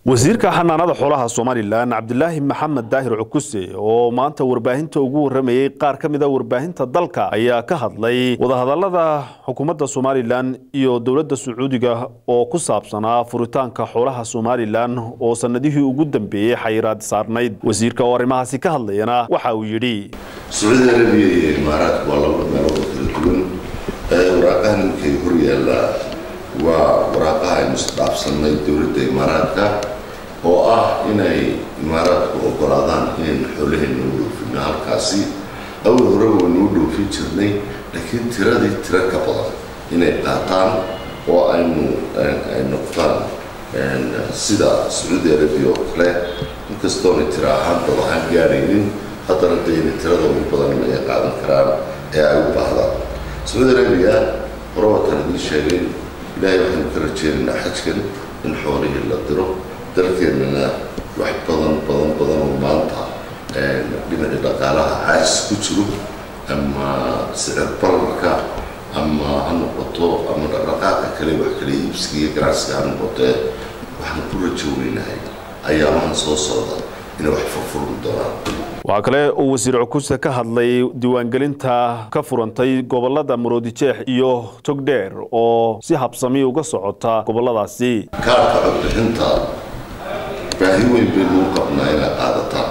wasiirka xanaanada xoolaha somalilan cabdilaahi maxamed daahir cukuse oo maanta warbaahinta ugu waramayey qaar ka mida warbaahinta dalka ayaa ka hadlay wadahadalada xukuumadda somalilan iyo dowladda sacuudiga oo ku saabsanaa furitaanka xoolaha somalilan oo sanadihii ugu dambeeyey xayiraad saarnayd wasiirka oo arrimahaasi ka hadlayana waxa uu yidhi sacuudi arabiya iyo imaaraadka waa laba meelood oo kala duwan waraaqaha ninkay hor yaallaa waa waraaqaha aynu isdhaafsannay dowladda imaaraadka oo ah inay imaaraadku ogolaadaan inaynu xoolaheenna u dhoofino halkaasi awal horeba waynuu dhoofin jirnay laakiin tiradii tiro ka badan inay qaataan oo aynu ay noqdaan sida sacuudi arabiya oo kale inkastoonay tiro ahaan dad ahaan gaadhaynin haddana dayna tirada ugu badan ay qaadan karaan ee ay u baahdaan sacuudi arabiya horabatan idiin sheegay ilaahay waxaynu ka rajeynaynaa xajkan in xoolihii la diro dalkeennana wax badan badan badan oo maanta dhinaci dhaqaalaha caajis ku jiro ama sicir bararka ama ha noqoto ama dhaqdhaqaaqa kale wax kale iibsiga iyo ganacsiga ha noqotee waxaan ku rajoweynahay ayaamahan soo socda inay wax furfurmi doonaan waxaa kale uu wasiir cukuse ka hadlay diiwaangelinta ka furantay gobolada maroodijeex iyo togdheer oo si habsami uga socota goboladaasi kaarka codbixinta baahi weyn baynu u qabnaa inay qaadataan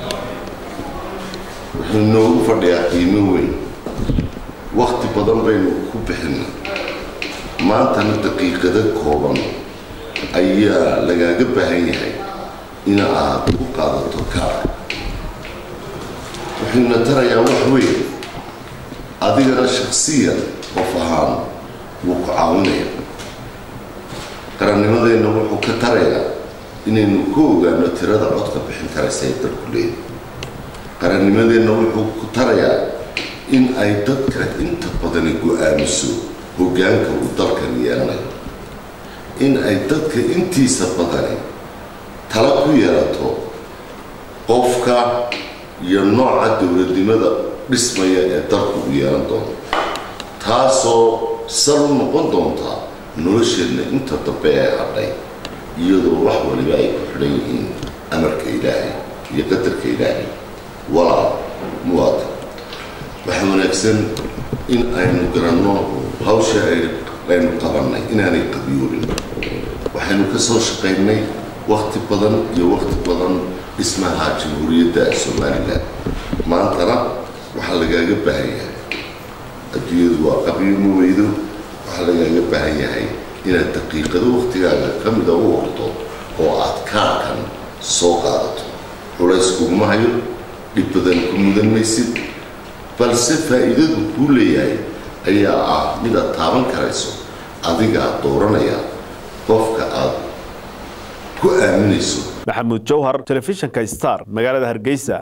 wuxuu noogu fadhiyaa qiimo weyn wakti badan baynu ku bixina maantana daqiiqado kooban ayaa lagaaga baahan yahay in aad ku qaadato kaarka wuxuuna tarayaa wax weyn adigana shaksiyan qof ahaan wuu ku caawinaya qarannimadeenna wuxuu ka tarayaa inaynu ku ogaano tirada codka bixin karaysa ee dalku leeyahy qarannimadeenna wuxuu ku tarayaa in ay dadka inta badani go-aamiso hoggaanka uu dalkan yeelanayo in ay dadka intiisa badani tala ku yeelato qofka iyo nooca dowladnimada dhismaya ee dalku u yeelan doono taasoo sal u noqon doontaa nolosheenna inta dambe ee hadhay iyadoo wax waliba ay ku xidhan yihiin amarka ilaahay iyo qadarka ilaahay walaal muwaadin waxaa wanaagsan in aynu garanno hawsha aynu qabannay inaanay qabiyoolin waxaynu ka soo shaqaynay wakti badan iyo wakti badan dhismaha jamhuuriyadda somalilan maantana waxaa lagaaga baahan yahay adduunyadu waa qabiyo ma weydo waxaa lagaaga baahan yahay inaad daqiiqado waktigaaga ka mida u horto oo aad kaarkan soo qaadato culays kuguma hayo dhib badan ku mudan maysid balse faa'iidadu kuu leeyahay ayaa ah mid aad taaban karayso adigaa dooranaya qofka aad ku aaminayso maxamuud jawhar telefishinka star magaalada hargeysa